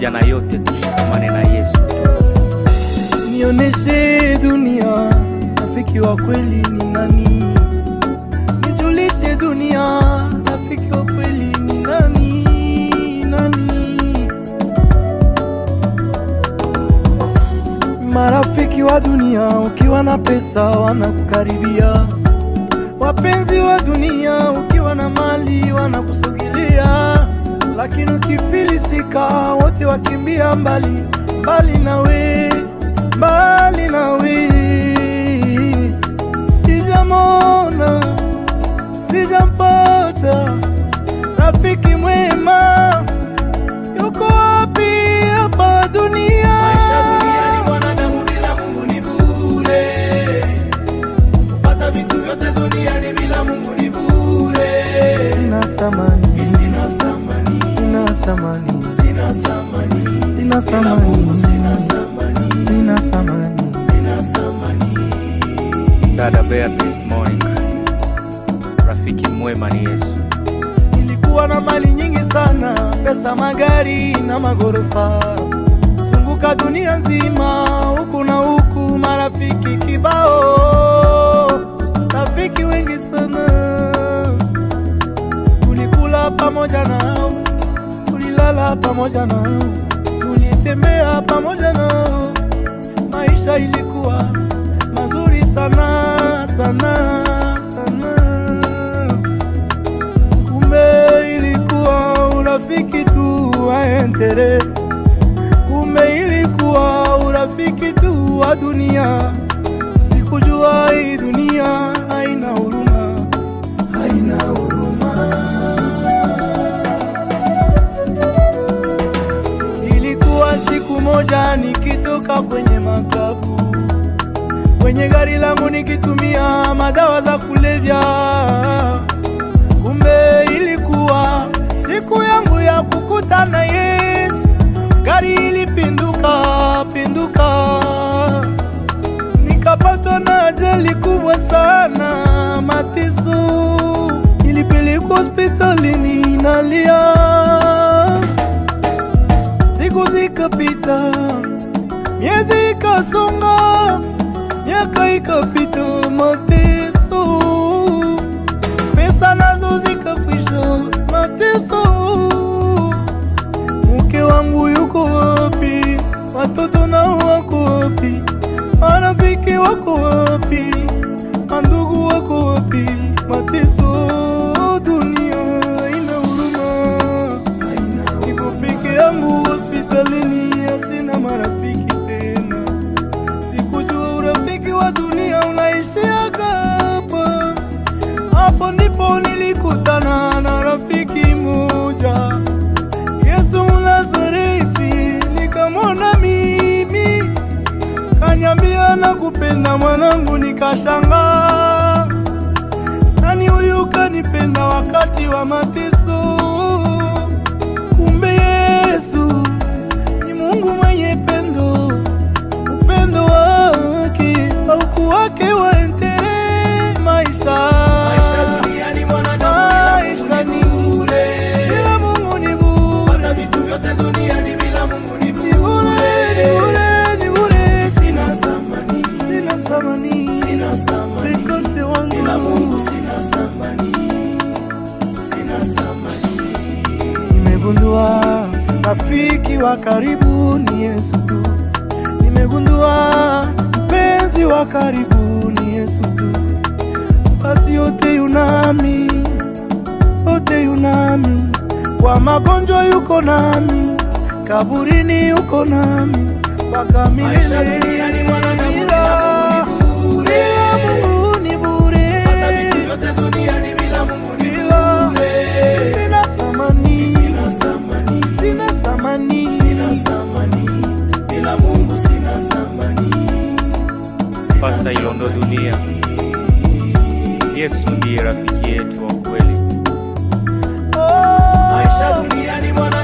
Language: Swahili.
pamoja na yote tushikamane na Yesu. Nioneshe dunia, rafiki wa kweli ni nani? Nijulishe dunia, rafiki wa kweli ni nani? Nani? Marafiki wa dunia, ukiwa na pesa wanakukaribia. Wapenzi wa dunia, ukiwa na mali wanakusogelea, lakini ukifilisika, wote wakimbia mbali mbali nawe, mbali nawe. Sijamona, sijampata rafiki mwema, yuko wapi hapa dunia? Maisha duniani mwanadamu bila Mungu ni bure. Kupata vitu vyote duniani bila Mungu ni bure. Sina thamani, Sina thamani, sina thamani, sina thamani. sina Bila Mungu sina thamani, thamani, sina thamani. sina thamani. Dada Beatrice Moing, rafiki mwema ni Yesu. Nilikuwa na mali nyingi sana, pesa, magari na magorofa, zunguka dunia nzima, huku na huku, marafiki kibao, rafiki wengi sana. Tulikula pamoja nao, tulilala pamoja nao, tulitembea pamoja nao, maisha ilikuwa mazuri sana sana sana kumbe ilikuwa urafiki tu wa entere, kumbe ilikuwa urafiki tu wa dunia. Sikujua hii dunia haina huruma, haina huruma. Ilikuwa siku moja nikitoka kwenye makabu kwenye gari langu nikitumia madawa za kulevya kumbe ilikuwa siku yangu ya kukutana Yesu. Gari ilipinduka pinduka, nikapatwa na ajali kubwa sana, mateso. Nilipelekwa hospitalini nalia, siku zikapita, miezi ikasonga, miaka ikapita, mateso pesa nazo zikakwisha, mateso. Mke wangu yuko wapi? Watoto nao wako wapi? Marafiki wako wapi? Mandugu wako wapi? Mateso, dunia haina huruma, niko peke yangu hospitalini, sina marafiki tena. Sikujua urafiki wa dunia unaishiaga hapa. Hapo ndipo nilikutana na rafiki moja, Yesu Mnazareti. Nikamwona mimi, kanyambia na kupenda mwanangu, nikashangaa, nani huyu kanipenda wakati wa mateso? Kumbe Yesu ni Mungu mwenye pendo, upendo wake haukuwake wa entere maisha Maisha duniani mwanadamu bila Mungu ni bure. bila Mungu ni bure, Kupata vitu vyote duniani bila Mungu ni ni bure, ni bure. bure, ni bure. Sina thamani, Sina thamani, sina thamani. Mikosi wangu Bila Mungu sina thamani, sina thamani. Nimegundua rafiki wa karibu ni Yesu tu. Nimegundua mpenzi wa karibu ni Yesu tu. Basi yote yunami, yote yunami, kwa magonjwa yuko nami, kaburini yuko nami, mpaka Maisha milele. duniani mwanadamu Bila- bila Mungu ni bure. bila Mungu ni bure. Kupata vitu vyote duniani bila Mungu ni Bila- bure. Sina thamani, Sina thamani, sina thamani, sina thamani. Bila Mungu sina thamani. Sina Pasta Ilondo Dunia, Yesu ndiye rafiki yetu wa kweli. Oh. Maisha duniani mwana